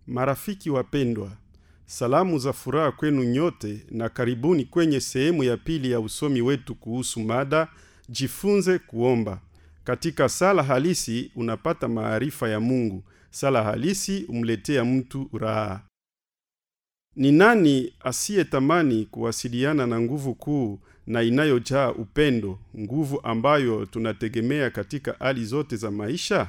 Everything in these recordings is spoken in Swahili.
Marafiki wapendwa, salamu za furaha kwenu nyote na karibuni kwenye sehemu ya pili ya usomi wetu kuhusu mada jifunze kuomba. Katika sala halisi unapata maarifa ya Mungu. Sala halisi umletea mtu raha. Ni nani asiyetamani kuwasiliana na nguvu kuu na inayojaa upendo, nguvu ambayo tunategemea katika hali zote za maisha?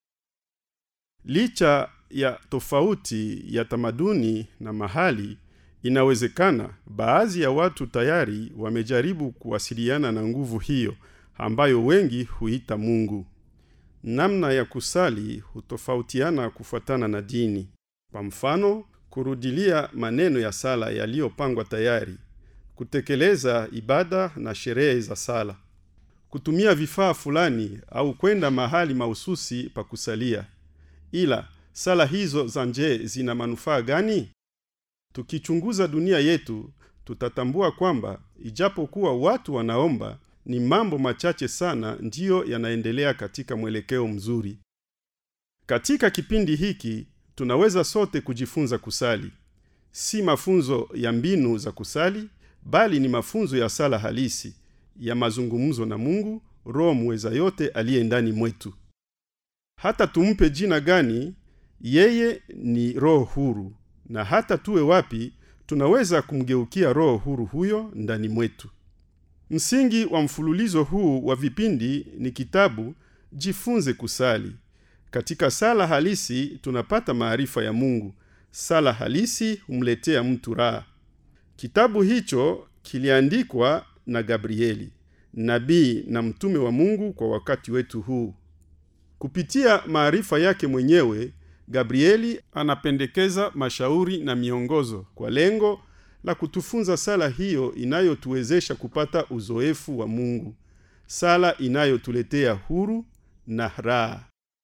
Licha ya tofauti ya tamaduni na mahali, inawezekana baadhi ya watu tayari wamejaribu kuwasiliana na nguvu hiyo ambayo wengi huita Mungu. Namna ya kusali hutofautiana kufuatana na dini. Kwa mfano, kurudilia maneno ya sala yaliyopangwa tayari, kutekeleza ibada na sherehe za sala, kutumia vifaa fulani au kwenda mahali mahususi pa kusalia. Ila sala hizo za nje zina manufaa gani? Tukichunguza dunia yetu, tutatambua kwamba ijapokuwa watu wanaomba, ni mambo machache sana ndiyo yanaendelea katika mwelekeo mzuri. Katika kipindi hiki tunaweza sote kujifunza kusali. Si mafunzo ya mbinu za kusali, bali ni mafunzo ya sala halisi ya mazungumzo na Mungu, Roho muweza yote aliye ndani mwetu. Hata tumpe jina gani, yeye ni roho huru, na hata tuwe wapi, tunaweza kumgeukia roho huru huyo ndani mwetu. Msingi wa mfululizo huu wa vipindi ni kitabu Jifunze Kusali. Katika sala halisi tunapata maarifa ya Mungu. Sala halisi humletea mtu raha. Kitabu hicho kiliandikwa na Gabrieli, nabii na mtume wa Mungu kwa wakati wetu huu. Kupitia maarifa yake mwenyewe, Gabrieli anapendekeza mashauri na miongozo kwa lengo la kutufunza sala hiyo inayotuwezesha kupata uzoefu wa Mungu, sala inayotuletea huru na raha.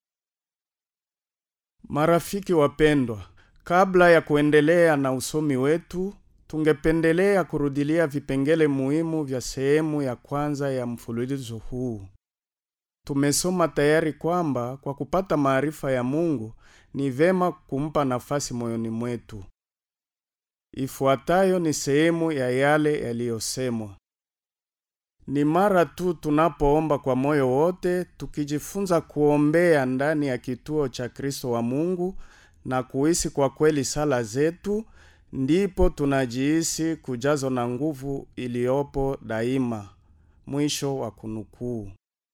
Marafiki wapendwa, kabla ya kuendelea na usomi wetu, tungependelea kurudilia vipengele muhimu vya sehemu ya kwanza ya mfululizo huu. Tumesoma tayari kwamba kwa kupata maarifa ya Mungu ni vema kumpa nafasi moyoni mwetu. Ifuatayo ni sehemu ya yale yaliyosemwa. Ni mara tu tunapoomba kwa moyo wote, tukijifunza kuombea ndani ya kituo cha Kristo wa Mungu na kuhisi kwa kweli sala zetu, ndipo tunajihisi kujazwa na nguvu iliyopo daima. Mwisho wa kunukuu.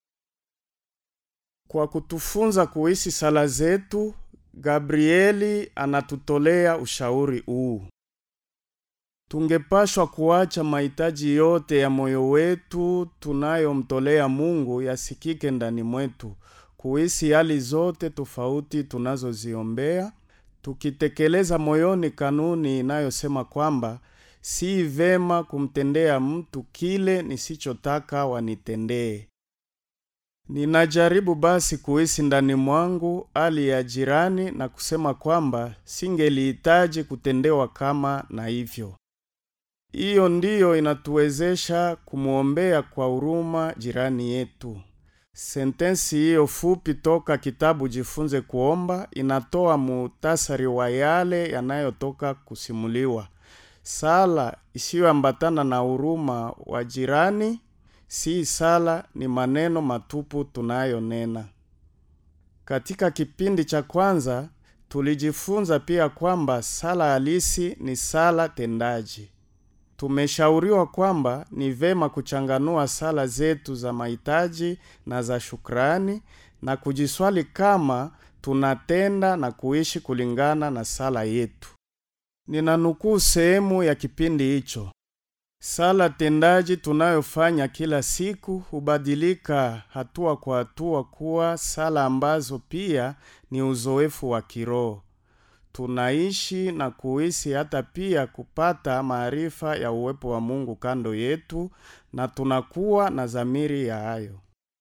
Kwa kutufunza kuhisi sala zetu, Gabrieli anatutolea ushauri huu. Tungepashwa kuacha mahitaji yote ya moyo wetu tunayomtolea Mungu yasikike ndani mwetu, kuhisi hali zote tofauti tunazoziombea, tukitekeleza moyoni kanuni inayosema kwamba si vema kumtendea mtu kile nisichotaka wanitendee. Ninajaribu basi kuhisi ndani mwangu hali ya jirani na kusema kwamba singelihitaji kutendewa kama na hivyo. Hiyo ndiyo inatuwezesha kumwombea kwa huruma jirani yetu. Sentensi hiyo fupi toka kitabu Jifunze Kuomba inatoa muhtasari wa yale yanayotoka kusimuliwa. Sala isiyoambatana na huruma wa jirani si sala, ni maneno matupu tunayonena. Katika kipindi cha kwanza tulijifunza pia kwamba sala halisi ni sala tendaji. Tumeshauriwa kwamba ni vema kuchanganua sala zetu za mahitaji na za shukrani na kujiswali kama tunatenda na kuishi kulingana na sala yetu. Ninanukuu sehemu ya kipindi hicho. Sala tendaji tunayofanya kila siku hubadilika hatua kwa hatua kuwa sala ambazo pia ni uzoefu wa kiroho. Tunaishi na kuhisi hata pia kupata maarifa ya uwepo wa Mungu kando yetu na tunakuwa na dhamiri ya hayo.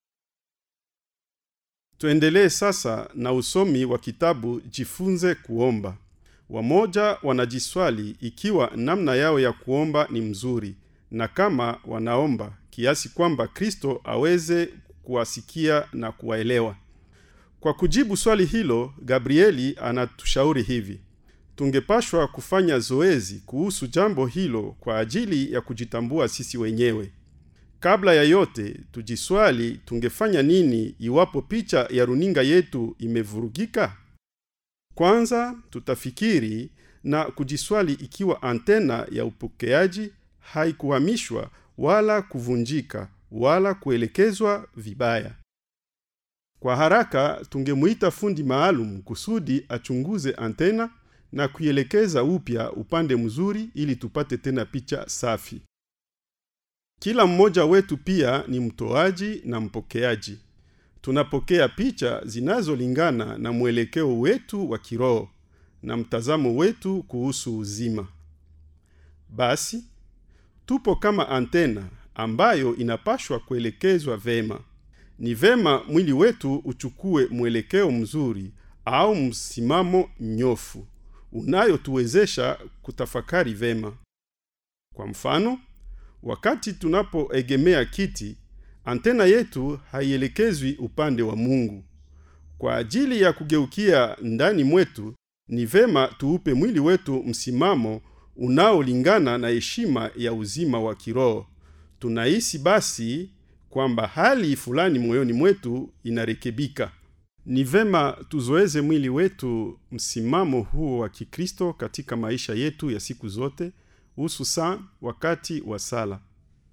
Tuendelee sasa na usomi wa kitabu Jifunze Kuomba. Wamoja wanajiswali ikiwa namna yao ya kuomba ni mzuri na kama wanaomba kiasi kwamba Kristo aweze kuwasikia na kuwaelewa. Kwa kujibu swali hilo, Gabrieli anatushauri hivi: tungepashwa kufanya zoezi kuhusu jambo hilo kwa ajili ya kujitambua sisi wenyewe. Kabla ya yote, tujiswali tungefanya nini iwapo picha ya runinga yetu imevurugika? Kwanza tutafikiri na kujiswali ikiwa antena ya upokeaji haikuhamishwa wala kuvunjika wala kuelekezwa vibaya. Kwa haraka tungemuita fundi maalum kusudi achunguze antena na kuielekeza upya upande mzuri ili tupate tena picha safi. Kila mmoja wetu pia ni mtoaji na mpokeaji. Tunapokea picha zinazolingana na mwelekeo wetu wa kiroho na mtazamo wetu kuhusu uzima. Basi tupo kama antena ambayo inapashwa kuelekezwa vema. Ni vema mwili wetu uchukue mwelekeo mzuri au msimamo nyofu unayotuwezesha kutafakari vema. Kwa mfano, wakati tunapoegemea kiti, antena yetu haielekezwi upande wa Mungu. Kwa ajili ya kugeukia ndani mwetu, ni vema tuupe mwili wetu msimamo unaolingana na heshima ya uzima wa kiroho. Tunahisi basi kwamba hali fulani moyoni mwetu inarekebika. Ni vema tuzoeze mwili wetu msimamo huo wa Kikristo katika maisha yetu ya siku zote, hususan wakati wa sala.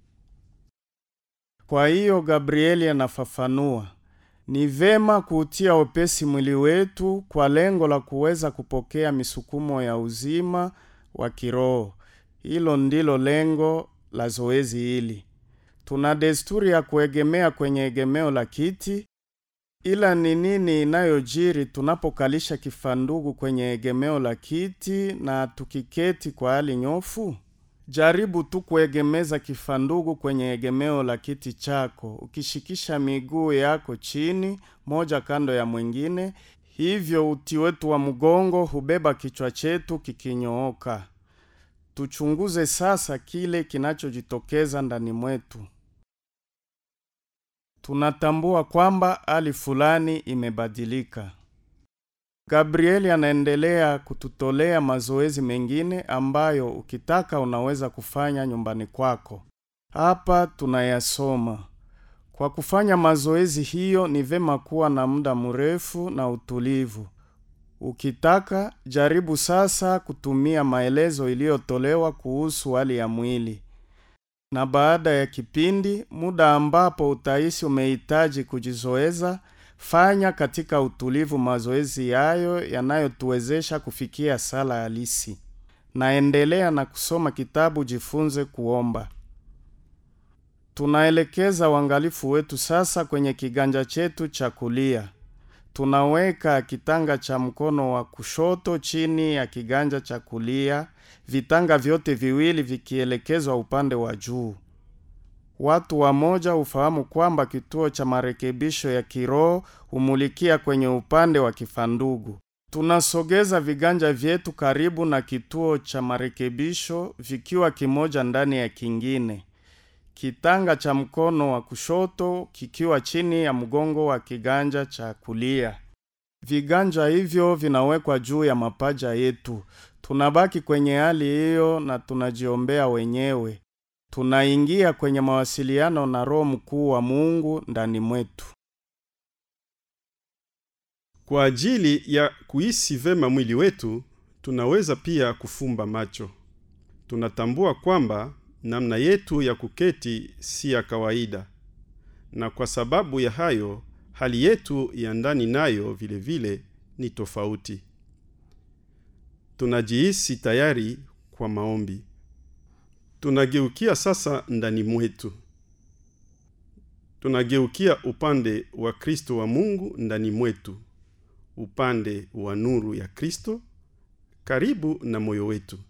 Kwa hiyo Gabrieli anafafanua, ni vema kuutia wepesi mwili wetu kwa lengo la kuweza kupokea misukumo ya uzima wa kiroho. Hilo ndilo lengo la zoezi hili. Tuna desturi ya kuegemea kwenye egemeo la kiti, ila ni nini inayojiri tunapokalisha kifandugu kwenye egemeo la kiti na tukiketi kwa hali nyofu? Jaribu tu kuegemeza kifandugu kwenye egemeo la kiti chako, ukishikisha miguu yako chini, moja kando ya mwingine. Hivyo uti wetu wa mgongo hubeba kichwa chetu kikinyooka. Tuchunguze sasa kile kinachojitokeza ndani mwetu. Tunatambua kwamba hali fulani imebadilika. Gabrieli anaendelea kututolea mazoezi mengine ambayo ukitaka unaweza kufanya nyumbani kwako. Hapa tunayasoma. Kwa kufanya mazoezi hiyo ni vema kuwa na muda mrefu na utulivu. Ukitaka jaribu sasa kutumia maelezo iliyotolewa kuhusu hali ya mwili. Na baada ya kipindi, muda ambapo utahisi umehitaji kujizoeza, fanya katika utulivu mazoezi yayo yanayotuwezesha kufikia sala halisi. Naendelea na kusoma kitabu Jifunze Kuomba. Tunaelekeza uangalifu wetu sasa kwenye kiganja chetu cha kulia. Tunaweka kitanga cha mkono wa kushoto chini ya kiganja cha kulia, vitanga vyote viwili vikielekezwa upande wa juu. Watu wamoja hufahamu kwamba kituo cha marekebisho ya kiroho humulikia kwenye upande wa kifandugu. Tunasogeza viganja vyetu karibu na kituo cha marekebisho vikiwa kimoja ndani ya kingine. Kitanga cha mkono wa kushoto kikiwa chini ya mgongo wa kiganja cha kulia. Viganja hivyo vinawekwa juu ya mapaja yetu. Tunabaki kwenye hali hiyo na tunajiombea wenyewe. Tunaingia kwenye mawasiliano na Roho mkuu wa Mungu ndani mwetu. Kwa ajili ya kuhisi vema mwili wetu, tunaweza pia kufumba macho. Tunatambua kwamba namna yetu ya kuketi si ya kawaida, na kwa sababu ya hayo, hali yetu ya ndani nayo vile vile ni tofauti. Tunajihisi tayari kwa maombi. Tunageukia sasa ndani mwetu. Tunageukia upande wa Kristo wa Mungu ndani mwetu, upande wa nuru ya Kristo karibu na moyo wetu.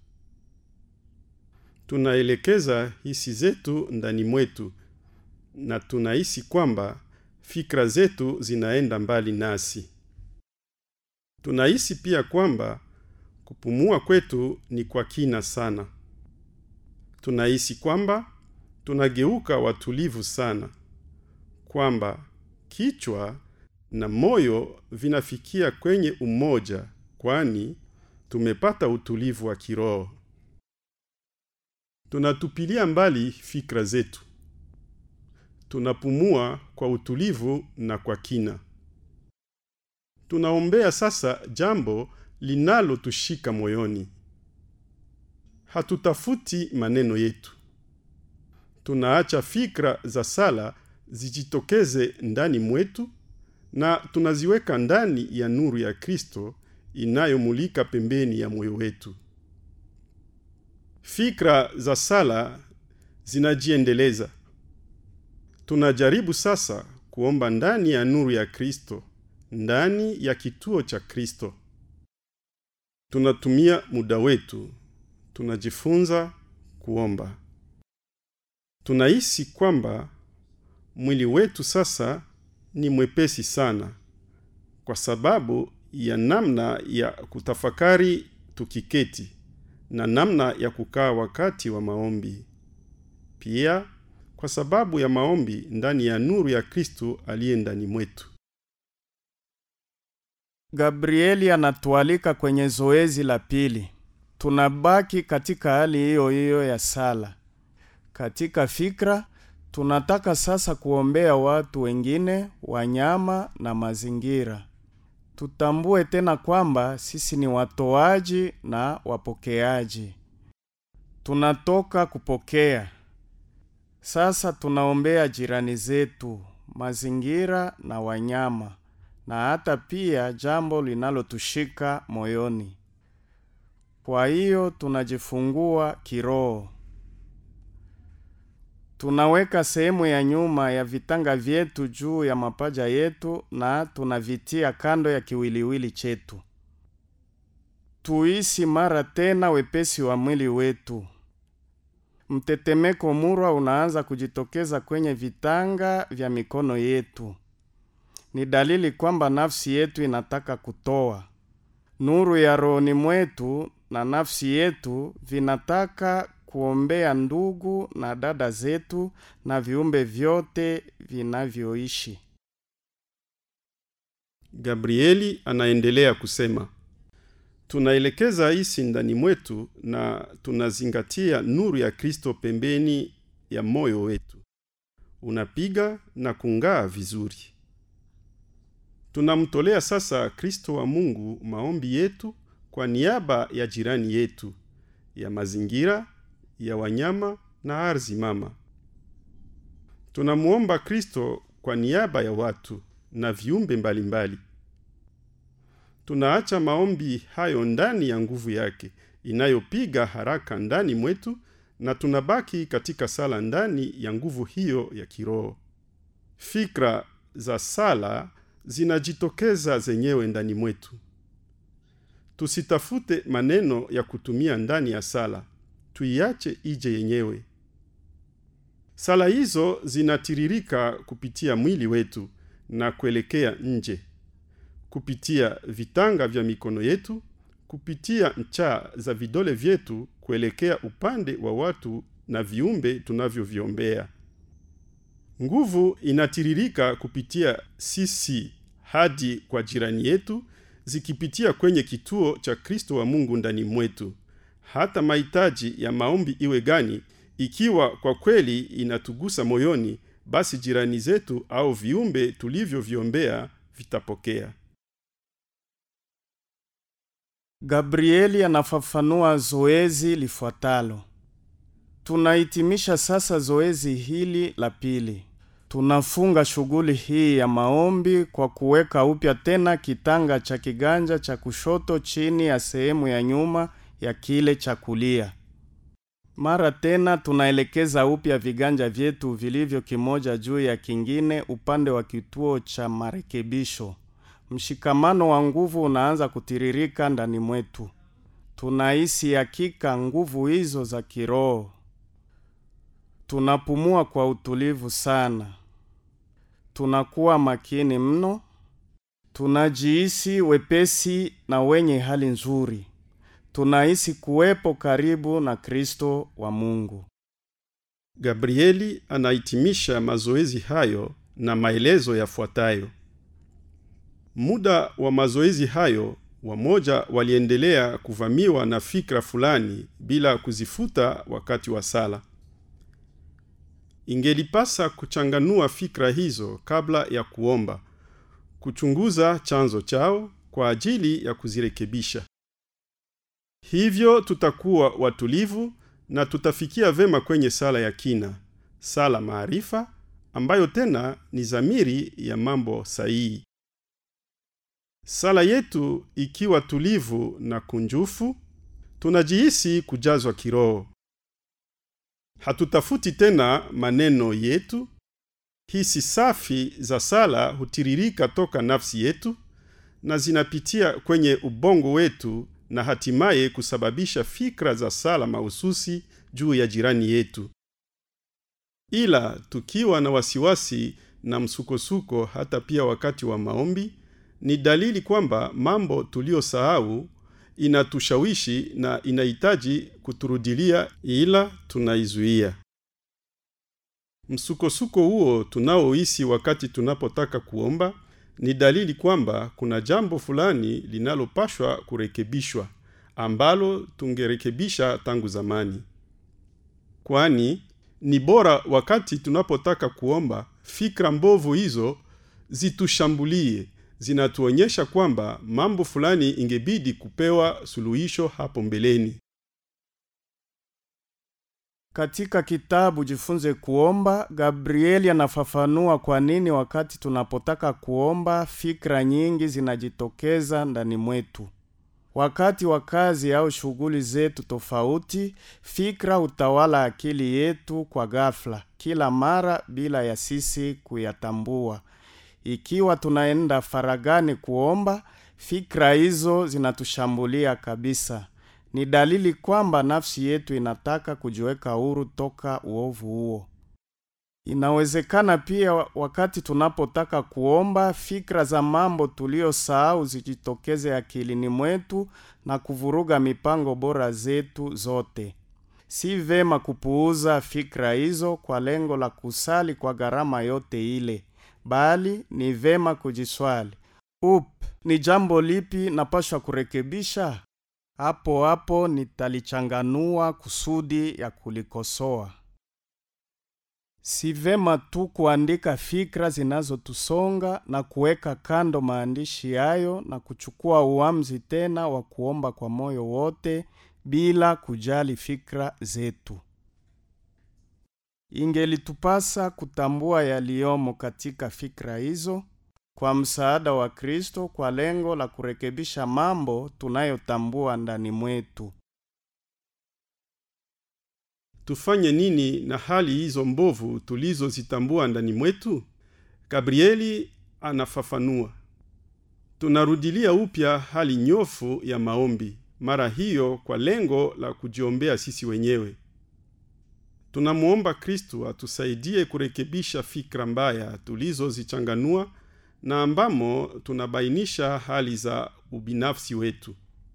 Tunaelekeza hisi zetu ndani mwetu na tunahisi kwamba fikra zetu zinaenda mbali nasi. Tunahisi pia kwamba kupumua kwetu ni kwa kina sana. Tunahisi kwamba tunageuka watulivu sana, kwamba kichwa na moyo vinafikia kwenye umoja, kwani tumepata utulivu wa kiroho. Tunatupilia mbali fikra zetu, tunapumua kwa utulivu na kwa kina. Tunaombea sasa jambo linalotushika moyoni. Hatutafuti maneno yetu, tunaacha fikra za sala zijitokeze ndani mwetu na tunaziweka ndani ya nuru ya Kristo inayomulika pembeni ya moyo wetu. Fikra za sala zinajiendeleza. Tunajaribu sasa kuomba ndani ya nuru ya Kristo, ndani ya kituo cha Kristo. Tunatumia muda wetu, tunajifunza kuomba. Tunahisi kwamba mwili wetu sasa ni mwepesi sana kwa sababu ya namna ya kutafakari tukiketi na namna ya kukaa wakati wa maombi. Pia kwa sababu ya maombi ndani ya nuru ya Kristo aliye ndani mwetu. Gabrieli anatualika kwenye zoezi la pili. Tunabaki katika hali hiyo hiyo ya sala. Katika fikra tunataka sasa kuombea watu wengine, wanyama na mazingira. Tutambue tena kwamba sisi ni watoaji na wapokeaji. Tunatoka kupokea. Sasa tunaombea jirani zetu, mazingira na wanyama na hata pia jambo linalotushika moyoni. Kwa hiyo tunajifungua kiroho. Tunaweka sehemu ya nyuma ya vitanga vyetu juu ya mapaja yetu na tunavitia kando ya kiwiliwili chetu. Tuisi mara tena wepesi wa mwili wetu. Mtetemeko murwa unaanza kujitokeza kwenye vitanga vya mikono yetu. Ni dalili kwamba nafsi yetu inataka kutoa. Nuru ya rohoni mwetu na nafsi yetu vinataka kuombea ndugu na dada zetu na viumbe vyote vinavyoishi. Gabrieli anaendelea kusema, tunaelekeza hisi ndani mwetu na tunazingatia nuru ya Kristo pembeni ya moyo wetu, unapiga na kung'aa vizuri. Tunamtolea sasa Kristo wa Mungu maombi yetu kwa niaba ya jirani yetu, ya mazingira, ya wanyama na ardhi mama. Tunamuomba Kristo kwa niaba ya watu na viumbe mbalimbali. Tunaacha maombi hayo ndani ya nguvu yake inayopiga haraka ndani mwetu na tunabaki katika sala ndani ya nguvu hiyo ya kiroho. Fikra za sala zinajitokeza zenyewe ndani mwetu. Tusitafute maneno ya kutumia ndani ya sala, tuiache ije yenyewe. Sala hizo zinatiririka kupitia mwili wetu na kuelekea nje, kupitia vitanga vya mikono yetu, kupitia ncha za vidole vyetu kuelekea upande wa watu na viumbe tunavyoviombea. Nguvu inatiririka kupitia sisi hadi kwa jirani yetu, zikipitia kwenye kituo cha Kristo wa Mungu ndani mwetu. Hata mahitaji ya maombi iwe gani, ikiwa kwa kweli inatugusa moyoni, basi jirani zetu au viumbe tulivyoviombea vitapokea. Gabrieli anafafanua zoezi lifuatalo. Tunahitimisha sasa zoezi hili la pili. Tunafunga shughuli hii ya maombi kwa kuweka upya tena kitanga cha kiganja cha kushoto chini ya sehemu ya nyuma ya kile cha kulia. Mara tena tunaelekeza upya viganja vyetu vilivyo kimoja juu ya kingine upande wa kituo cha marekebisho. Mshikamano wa nguvu unaanza kutiririka ndani mwetu. Tunahisi hakika nguvu hizo za kiroho. Tunapumua kwa utulivu sana. Tunakuwa makini mno. Tunajihisi wepesi na wenye hali nzuri. Tunahisi kuwepo karibu na Kristo wa Mungu. Gabrieli anahitimisha mazoezi hayo na maelezo yafuatayo. Muda wa mazoezi hayo wamoja waliendelea kuvamiwa na fikra fulani bila kuzifuta wakati wa sala. Ingelipasa kuchanganua fikra hizo kabla ya kuomba, kuchunguza chanzo chao kwa ajili ya kuzirekebisha. Hivyo tutakuwa watulivu na tutafikia vema kwenye sala ya kina, sala maarifa, ambayo tena ni zamiri ya mambo sahihi. Sala yetu ikiwa tulivu na kunjufu, tunajihisi kujazwa kiroho. Hatutafuti tena maneno yetu. Hisi safi za sala hutiririka toka nafsi yetu na zinapitia kwenye ubongo wetu na hatimaye kusababisha fikra za sala mahususi juu ya jirani yetu. Ila tukiwa na wasiwasi na msukosuko, hata pia wakati wa maombi, ni dalili kwamba mambo tuliyosahau inatushawishi na inahitaji kuturudilia, ila tunaizuia. Msukosuko huo tunaohisi wakati tunapotaka kuomba ni dalili kwamba kuna jambo fulani linalopashwa kurekebishwa ambalo tungerekebisha tangu zamani. Kwani ni bora wakati tunapotaka kuomba, fikra mbovu hizo zitushambulie, zinatuonyesha kwamba mambo fulani ingebidi kupewa suluhisho hapo mbeleni. Katika kitabu Jifunze Kuomba, Gabrieli anafafanua kwa nini wakati tunapotaka kuomba fikra nyingi zinajitokeza ndani mwetu. Wakati wa kazi au shughuli zetu tofauti, fikra hutawala akili yetu kwa ghafla, kila mara bila ya sisi kuyatambua. Ikiwa tunaenda faragani kuomba, fikra hizo zinatushambulia kabisa. Ni dalili kwamba nafsi yetu inataka kujiweka huru toka uovu huo. Inawezekana pia wakati tunapotaka kuomba, fikra za mambo tuliyosahau zijitokeze akilini mwetu na kuvuruga mipango bora zetu zote. Si vema kupuuza fikra hizo kwa lengo la kusali kwa gharama yote ile, bali ni vema kujiswali, up, ni jambo lipi napashwa kurekebisha? Hapo hapo nitalichanganua kusudi ya kulikosoa. Si vema tu kuandika fikra zinazotusonga na kuweka kando maandishi hayo na kuchukua uamuzi tena wa kuomba kwa moyo wote bila kujali fikra zetu. Ingelitupasa kutambua yaliyomo katika fikra hizo kwa msaada wa Kristo kwa lengo la kurekebisha mambo tunayotambua ndani mwetu. Tufanye nini na hali hizo mbovu tulizozitambua ndani mwetu? Gabrieli anafafanua. Tunarudilia upya hali nyofu ya maombi, mara hiyo kwa lengo la kujiombea sisi wenyewe. Tunamwomba Kristu atusaidie kurekebisha fikra mbaya tulizozichanganua na ambamo tunabainisha hali za ubinafsi wetu.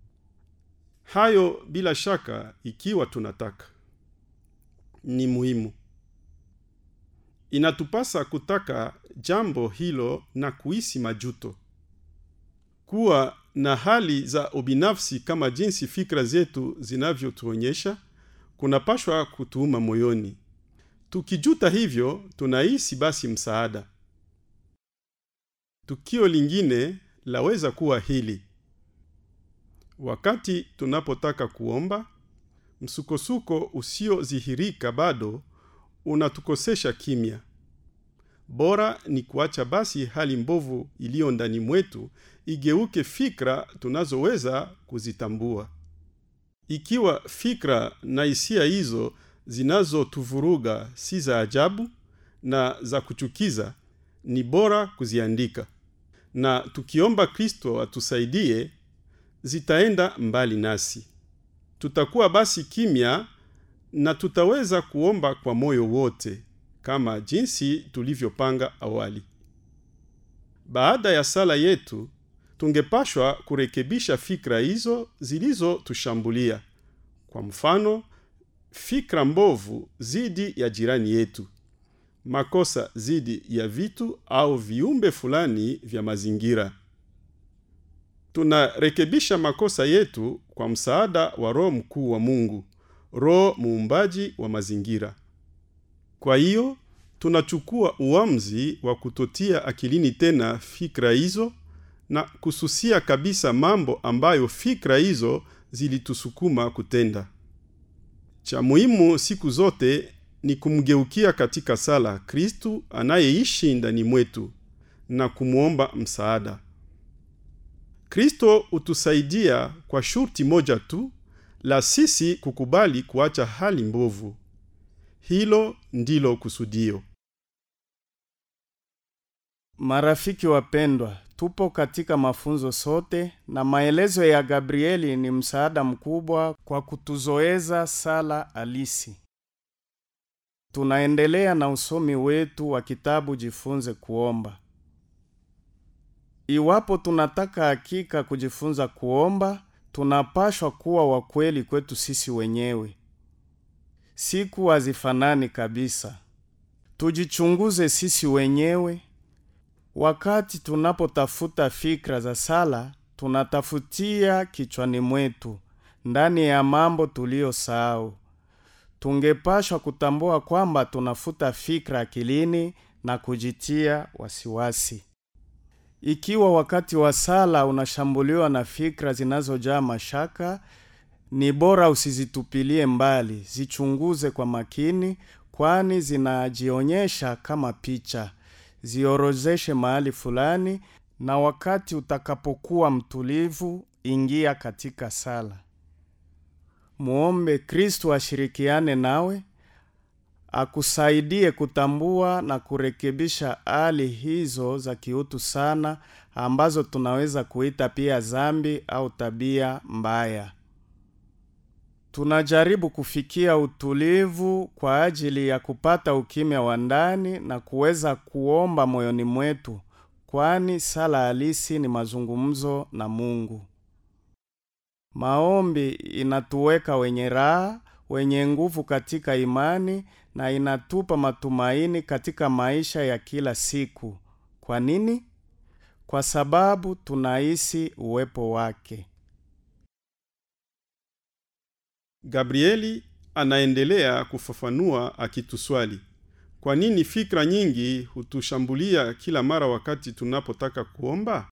Hayo bila shaka, ikiwa tunataka, ni muhimu. Inatupasa kutaka jambo hilo na kuhisi majuto, kuwa na hali za ubinafsi kama jinsi fikra zetu zinavyotuonyesha kunapashwa kutuuma moyoni. Tukijuta hivyo, tunahisi basi msaada. Tukio lingine laweza kuwa hili: wakati tunapotaka kuomba, msukosuko usiodhihirika bado unatukosesha kimya. Bora ni kuacha basi hali mbovu iliyo ndani mwetu igeuke fikra tunazoweza kuzitambua. Ikiwa fikra na hisia hizo zinazotuvuruga si za ajabu na za kuchukiza, ni bora kuziandika, na tukiomba Kristo atusaidie, zitaenda mbali nasi. Tutakuwa basi kimya na tutaweza kuomba kwa moyo wote kama jinsi tulivyopanga awali. Baada ya sala yetu, tungepashwa kurekebisha fikra hizo zilizotushambulia. Kwa mfano, fikra mbovu zidi ya jirani yetu, makosa zidi ya vitu au viumbe fulani vya mazingira. tunarekebisha makosa yetu kwa msaada wa roho mkuu wa mungu roho muumbaji wa mazingira kwa hiyo tunachukua uamuzi wa kutotia akilini tena fikra hizo na kususia kabisa mambo ambayo fikra hizo zilitusukuma kutenda cha muhimu siku zote ni kumgeukia katika sala kristu anayeishi ndani mwetu na kumwomba msaada kristo hutusaidia kwa shurti moja tu la sisi kukubali kuacha hali mbovu hilo ndilo kusudio Marafiki wapendwa, tupo katika mafunzo sote na maelezo ya Gabrieli ni msaada mkubwa kwa kutuzoeza sala alisi. Tunaendelea na usomi wetu wa kitabu Jifunze Kuomba. Iwapo tunataka hakika kujifunza kuomba, tunapashwa kuwa wakweli kwetu sisi wenyewe. Siku hazifanani kabisa. Tujichunguze sisi wenyewe. Wakati tunapotafuta fikra za sala, tunatafutia kichwani mwetu, ndani ya mambo tuliyosahau. Tungepashwa kutambua kwamba tunafuta fikra akilini na kujitia wasiwasi. Ikiwa wakati wa sala unashambuliwa na fikra zinazojaa mashaka, ni bora usizitupilie mbali, zichunguze kwa makini, kwani zinajionyesha kama picha. Ziorozeshe mahali fulani, na wakati utakapokuwa mtulivu, ingia katika sala. Muombe Kristo ashirikiane nawe, akusaidie kutambua na kurekebisha hali hizo za kiutu sana ambazo tunaweza kuita pia zambi au tabia mbaya. Tunajaribu kufikia utulivu kwa ajili ya kupata ukimya wa ndani na kuweza kuomba moyoni mwetu, kwani sala halisi ni mazungumzo na Mungu. Maombi inatuweka wenye raha, wenye nguvu katika imani na inatupa matumaini katika maisha ya kila siku. Kwa nini? Kwa sababu tunahisi uwepo wake. gabrieli anaendelea kufafanua akituswali kwa nini fikra nyingi hutushambulia kila mara wakati tunapotaka kuomba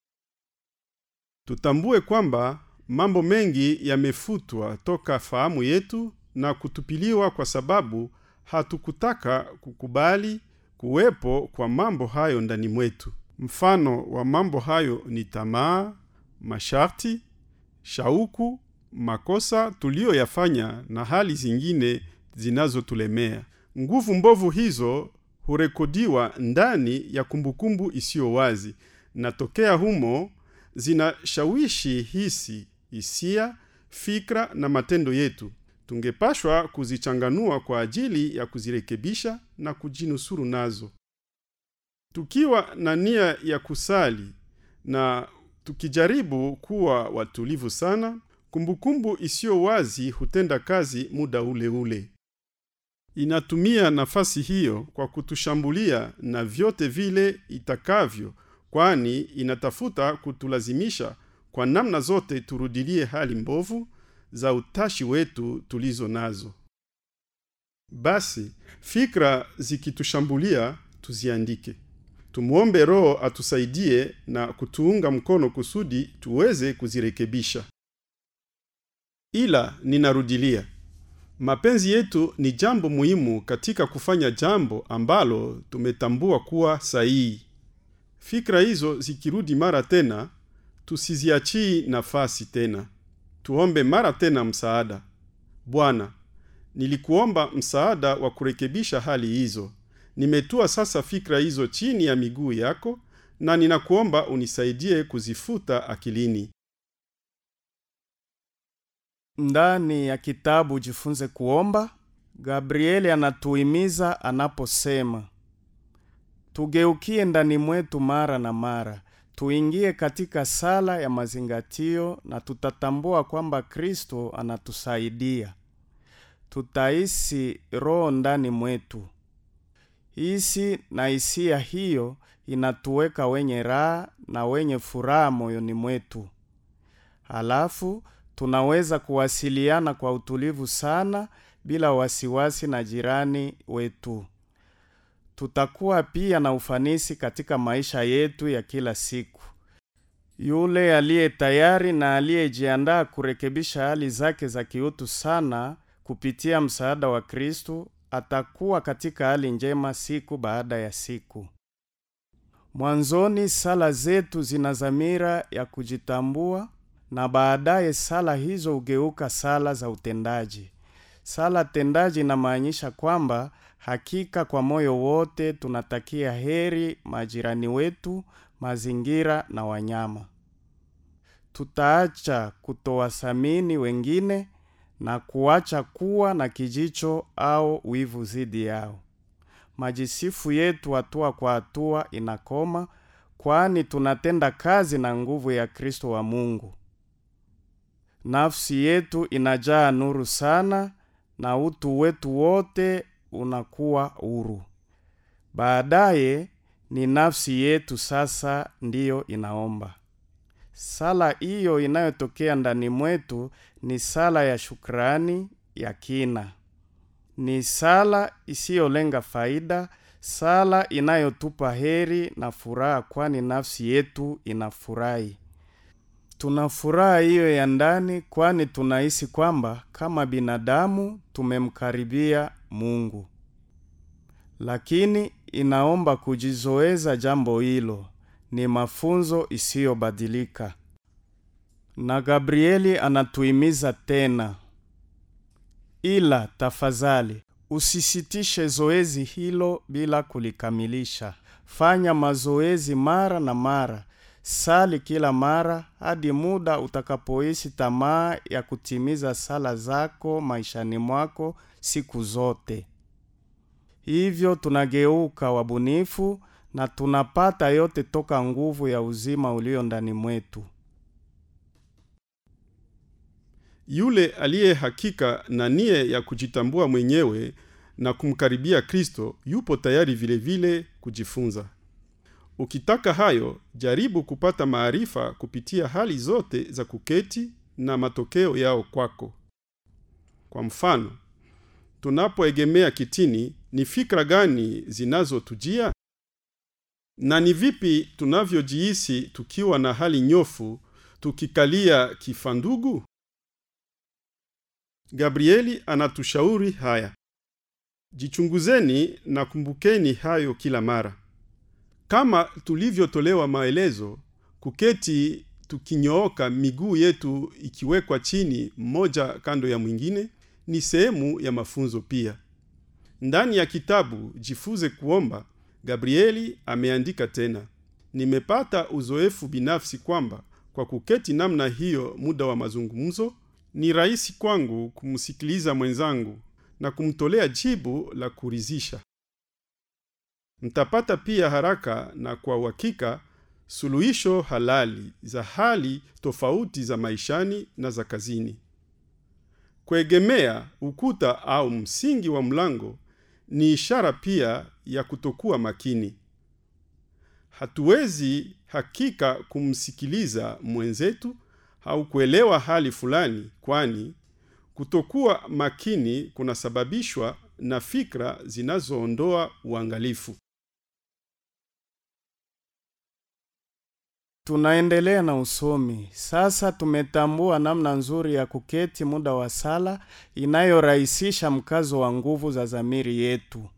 tutambue kwamba mambo mengi yamefutwa toka fahamu yetu na kutupiliwa kwa sababu hatukutaka kukubali kuwepo kwa mambo hayo ndani mwetu mfano wa mambo hayo ni tamaa masharti shauku makosa tuliyoyafanya na hali zingine zinazotulemea nguvu mbovu hizo hurekodiwa ndani ya kumbukumbu isiyo wazi na tokea humo zinashawishi hisi hisia fikra na matendo yetu tungepashwa kuzichanganua kwa ajili ya kuzirekebisha na kujinusuru nazo tukiwa na nia ya kusali na tukijaribu kuwa watulivu sana kumbukumbu isiyo wazi hutenda kazi muda ule ule inatumia nafasi hiyo kwa kutushambulia na vyote vile itakavyo kwani inatafuta kutulazimisha kwa namna zote turudilie hali mbovu za utashi wetu tulizo nazo basi fikra zikitushambulia tuziandike tumwombe roho atusaidie na kutuunga mkono kusudi tuweze kuzirekebisha ila ninarudilia mapenzi yetu ni jambo muhimu katika kufanya jambo ambalo tumetambua kuwa sahihi fikra hizo zikirudi mara tena tusiziachii nafasi tena tuombe mara tena msaada bwana nilikuomba msaada wa kurekebisha hali hizo nimetua sasa fikra hizo chini ya miguu yako na ninakuomba unisaidie kuzifuta akilini Ndani ya kitabu Jifunze Kuomba, Gabrieli anatuhimiza anaposema, tugeukie ndani mwetu mara na mara, tuingie katika sala ya mazingatio na tutatambua kwamba Kristo anatusaidia. Tutahisi roho ndani mwetu. hisi na hisia hiyo inatuweka wenye raha na wenye furaha moyoni mwetu. Halafu tunaweza kuwasiliana kwa utulivu sana bila wasiwasi na jirani wetu. Tutakuwa pia na ufanisi katika maisha yetu ya kila siku. Yule aliye tayari na aliyejiandaa kurekebisha hali zake za kiutu sana kupitia msaada wa Kristu atakuwa katika hali njema siku baada ya siku. Mwanzoni sala zetu zina dhamira ya kujitambua na baadaye sala hizo hugeuka sala za utendaji. Sala tendaji inamaanisha kwamba hakika kwa moyo wote tunatakia heri majirani wetu, mazingira na wanyama. Tutaacha kutowathamini wengine na kuacha kuwa na kijicho au wivu zidi yao. Majisifu yetu hatua kwa hatua inakoma, kwani tunatenda kazi na nguvu ya Kristo wa Mungu. Nafsi yetu inajaa nuru sana na utu wetu wote unakuwa huru. Baadaye ni nafsi yetu sasa ndiyo inaomba. Sala hiyo inayotokea ndani mwetu ni sala ya shukrani ya kina. Ni sala isiyolenga faida, sala inayotupa heri na furaha, kwani nafsi yetu inafurahi. Tuna furaha hiyo ya ndani, kwani tunahisi kwamba kama binadamu tumemkaribia Mungu, lakini inaomba kujizoeza jambo hilo. Ni mafunzo isiyobadilika, na Gabrieli anatuhimiza tena, ila tafadhali usisitishe zoezi hilo bila kulikamilisha. Fanya mazoezi mara na mara, sali kila mara hadi muda utakapohisi tamaa ya kutimiza sala zako maishani mwako siku zote. Hivyo tunageuka wabunifu na tunapata yote toka nguvu ya uzima ulio ndani mwetu. Yule aliye hakika na nia ya kujitambua mwenyewe na kumkaribia Kristo yupo tayari vile vile kujifunza. Ukitaka hayo, jaribu kupata maarifa kupitia hali zote za kuketi na matokeo yao kwako. Kwa mfano, tunapoegemea kitini, ni fikra gani zinazotujia? Na ni vipi tunavyojihisi tukiwa na hali nyofu tukikalia kifandugu? Gabrieli anatushauri haya: jichunguzeni na kumbukeni hayo kila mara. Kama tulivyotolewa maelezo, kuketi tukinyooka, miguu yetu ikiwekwa chini, mmoja kando ya mwingine, ni sehemu ya mafunzo pia. Ndani ya kitabu Jifunze Kuomba, Gabrieli ameandika tena, nimepata uzoefu binafsi kwamba kwa kuketi namna hiyo muda wa mazungumzo, ni rahisi kwangu kumsikiliza mwenzangu na kumtolea jibu la kuridhisha. Mtapata pia haraka na kwa uhakika suluhisho halali za hali tofauti za maishani na za kazini. Kuegemea ukuta au msingi wa mlango ni ishara pia ya kutokuwa makini. Hatuwezi hakika kumsikiliza mwenzetu au kuelewa hali fulani, kwani kutokuwa makini kunasababishwa na fikra zinazoondoa uangalifu. Tunaendelea na usomi. Sasa tumetambua namna nzuri ya kuketi muda wa sala inayorahisisha mkazo wa nguvu za dhamiri yetu.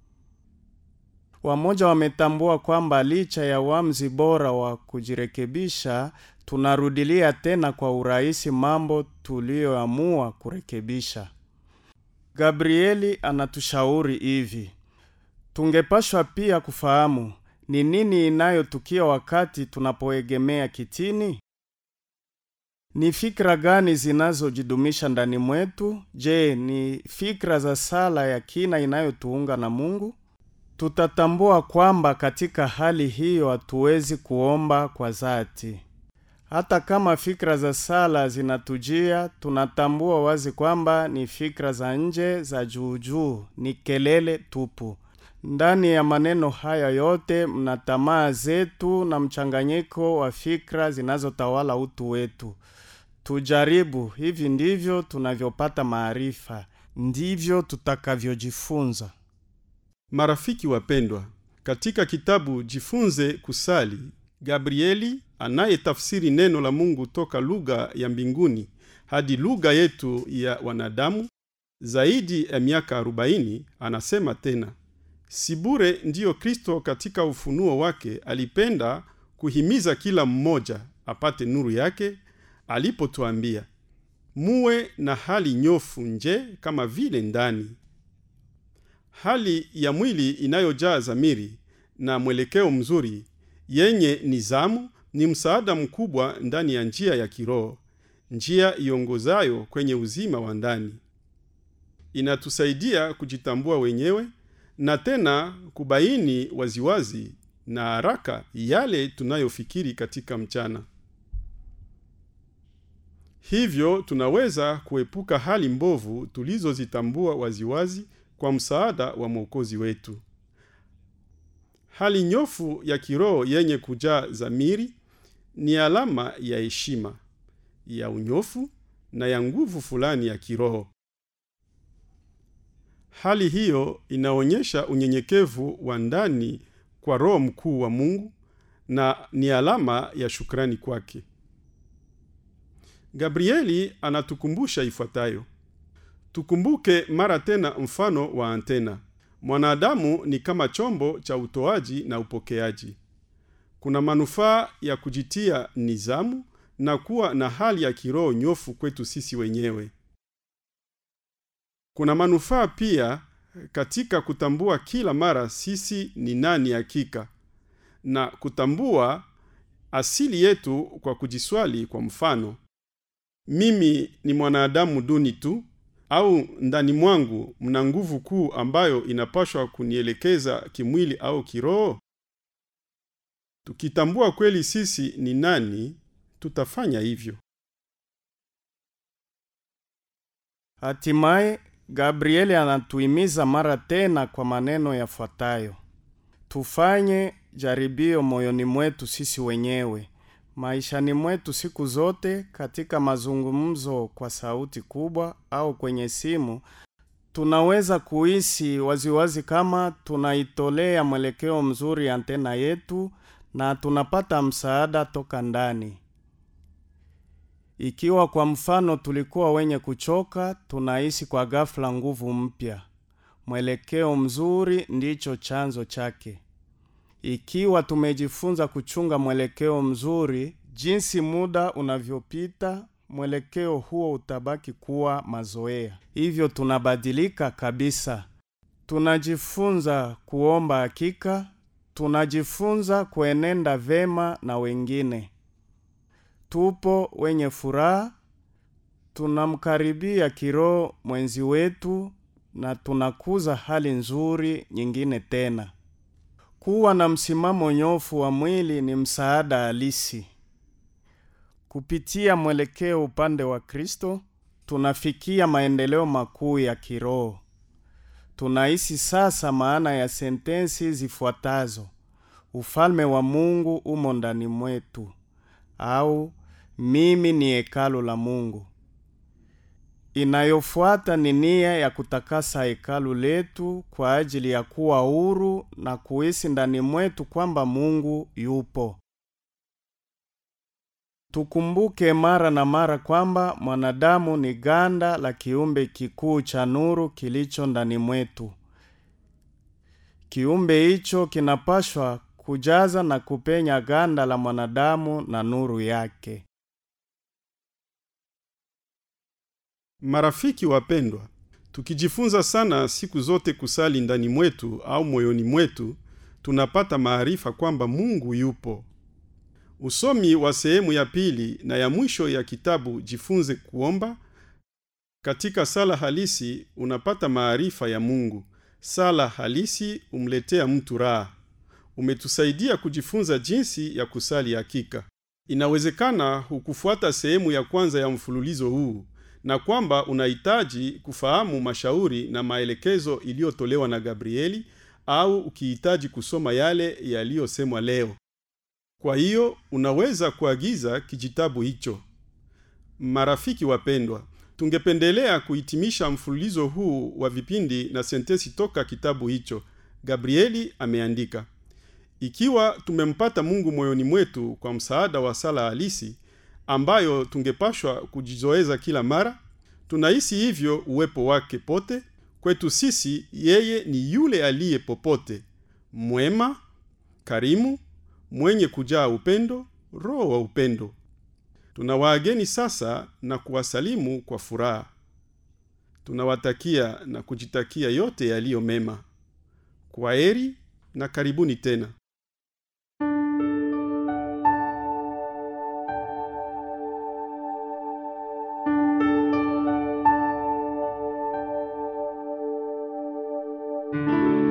Wamoja wametambua kwamba licha ya uamuzi bora wa kujirekebisha, tunarudilia tena kwa urahisi mambo tuliyoamua kurekebisha. Gabrieli anatushauri hivi: tungepashwa pia kufahamu ni nini inayotukia wakati tunapoegemea kitini. Ni fikra gani zinazojidumisha ndani mwetu? Je, ni fikra za sala ya kina inayotuunga na Mungu? Tutatambua kwamba katika hali hiyo hatuwezi kuomba kwa dhati. Hata kama fikra za sala zinatujia, tunatambua wazi kwamba ni fikra za nje za juujuu, ni kelele tupu. ndani ya maneno haya yote mna tamaa zetu na mchanganyiko wa fikra zinazotawala utu wetu tujaribu hivi ndivyo tunavyopata maarifa ndivyo tutakavyojifunza Marafiki wapendwa, katika kitabu Jifunze Kusali, Gabrieli anayetafsiri neno la Mungu toka lugha ya mbinguni hadi lugha yetu ya wanadamu zaidi ya miaka 40 anasema tena, si bure ndiyo Kristo katika ufunuo wake alipenda kuhimiza kila mmoja apate nuru yake alipotuambia, muwe na hali nyofu nje kama vile ndani hali ya mwili inayojaa zamiri na mwelekeo mzuri yenye nizamu ni msaada mkubwa ndani ya njia ya kiroho njia iongozayo kwenye uzima wa ndani inatusaidia kujitambua wenyewe na tena kubaini waziwazi na haraka yale tunayofikiri katika mchana hivyo tunaweza kuepuka hali mbovu tulizozitambua waziwazi kwa msaada wa mwokozi wetu hali nyofu ya kiroho yenye kujaa zamiri ni alama ya heshima ya unyofu na ya nguvu fulani ya kiroho hali hiyo inaonyesha unyenyekevu wa ndani kwa roho mkuu wa mungu na ni alama ya shukrani kwake gabrieli anatukumbusha ifuatayo tukumbuke mara tena mfano wa antena mwanadamu ni kama chombo cha utoaji na upokeaji kuna manufaa ya kujitia nizamu na kuwa na hali ya kiroho nyofu kwetu sisi wenyewe kuna manufaa pia katika kutambua kila mara sisi ni nani hakika na kutambua asili yetu kwa kujiswali kwa mfano mimi ni mwanadamu duni tu au ndani mwangu mna nguvu kuu ambayo inapashwa kunielekeza kimwili au kiroho tukitambua kweli sisi ni nani tutafanya hivyo hatimaye gabrieli anatuhimiza mara tena kwa maneno yafuatayo tufanye jaribio moyoni mwetu sisi wenyewe maishani mwetu siku zote katika mazungumzo kwa sauti kubwa au kwenye simu tunaweza kuhisi waziwazi kama tunaitolea mwelekeo mzuri antena yetu na tunapata msaada toka ndani ikiwa kwa mfano tulikuwa wenye kuchoka tunahisi kwa ghafla nguvu mpya mwelekeo mzuri ndicho chanzo chake ikiwa tumejifunza kuchunga mwelekeo mzuri jinsi muda unavyopita mwelekeo huo utabaki kuwa mazoea hivyo tunabadilika kabisa tunajifunza kuomba hakika tunajifunza kuenenda vema na wengine tupo wenye furaha tunamkaribia kiroho mwenzi wetu na tunakuza hali nzuri nyingine tena kuwa na msimamo nyofu wa mwili ni msaada halisi kupitia mwelekeo upande wa kristo tunafikia maendeleo makuu ya kiroho tunahisi sasa maana ya sentensi zifuatazo ufalme wa mungu umo ndani mwetu au mimi ni hekalu la mungu inayofuata ni nia ya kutakasa hekalu letu kwa ajili ya kuwa huru na kuhisi ndani mwetu kwamba mungu yupo tukumbuke mara na mara kwamba mwanadamu ni ganda la kiumbe kikuu cha nuru kilicho ndani mwetu kiumbe hicho kinapashwa kujaza na kupenya ganda la mwanadamu na nuru yake marafiki wapendwa tukijifunza sana siku zote kusali ndani mwetu au moyoni mwetu tunapata maarifa kwamba mungu yupo usomi wa sehemu ya pili na ya mwisho ya kitabu jifunze kuomba katika sala halisi unapata maarifa ya mungu sala halisi umletea mtu raha umetusaidia kujifunza jinsi ya kusali hakika inawezekana hukufuata sehemu ya kwanza ya mfululizo huu na kwamba unahitaji kufahamu mashauri na maelekezo iliyotolewa na gabrieli au ukihitaji kusoma yale yaliyosemwa leo kwa hiyo unaweza kuagiza kijitabu hicho marafiki wapendwa tungependelea kuhitimisha mfululizo huu wa vipindi na sentesi toka kitabu hicho gabrieli ameandika ikiwa tumempata mungu moyoni mwetu kwa msaada wa sala halisi ambayo tungepashwa kujizoeza kila mara tunahisi hivyo uwepo wake pote kwetu sisi yeye ni yule aliye popote mwema karimu mwenye kujaa upendo roho wa upendo tunawaageni sasa na kuwasalimu kwa furaha tunawatakia na kujitakia yote yaliyo mema kwa heri na karibuni tena thank you